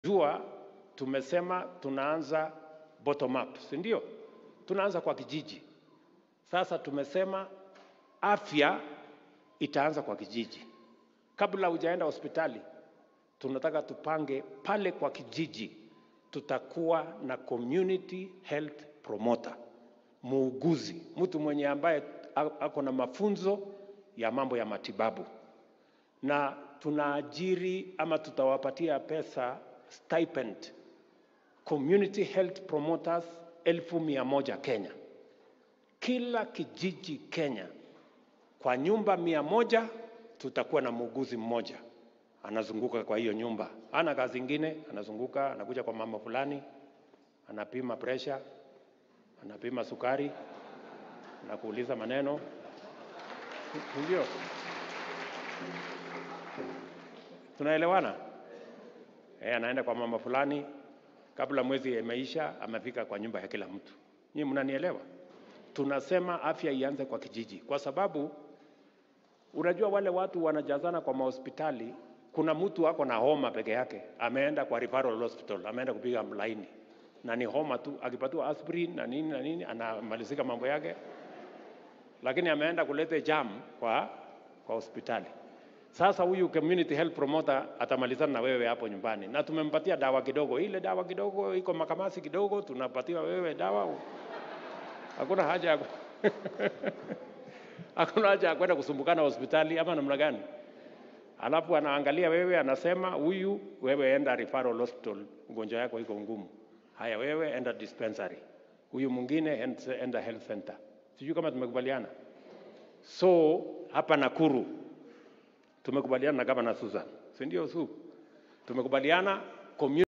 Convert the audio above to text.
Jua tumesema tunaanza bottom up, si ndio? Tunaanza kwa kijiji. Sasa tumesema afya itaanza kwa kijiji. Kabla hujaenda hospitali, tunataka tupange pale kwa kijiji, tutakuwa na community health promoter, muuguzi, mtu mwenye ambaye ako na mafunzo ya mambo ya matibabu, na tunaajiri ama tutawapatia pesa stipend community health promoters elfu mia moja Kenya. Kila kijiji Kenya, kwa nyumba mia moja tutakuwa na muuguzi mmoja anazunguka kwa hiyo nyumba, ana kazi ingine, anazunguka anakuja kwa mama fulani, anapima pressure, anapima sukari, anakuuliza maneno, ndio tunaelewana? Eh, anaenda kwa mama fulani, kabla mwezi imeisha, amefika kwa nyumba ya kila mtu. Nyinyi mnanielewa? Tunasema afya ianze kwa kijiji, kwa sababu unajua wale watu wanajazana kwa mahospitali. Kuna mtu ako na homa peke yake, ameenda kwa referral hospital, ameenda kupiga laini na ni homa tu, akipatiwa aspirin na nini na nini, anamalizika mambo yake, lakini ameenda kuleta jam kwa, kwa hospitali. Sasa huyu community health promoter atamalizana na wewe hapo nyumbani, na tumempatia dawa kidogo. Ile dawa kidogo iko makamasi kidogo, tunapatiwa wewe dawa, hakuna haja ya hakuna haja ya kwenda kusumbukana hospitali ama namna gani? Alafu anaangalia wewe, anasema huyu, wewe enda referral hospital, ugonjwa yako iko ngumu. Haya, wewe enda dispensary, huyu mwingine enda health center. Sijui kama tumekubaliana. So hapa Nakuru tumekubaliana na gavana Susan, si ndio? Su tumekubaliana community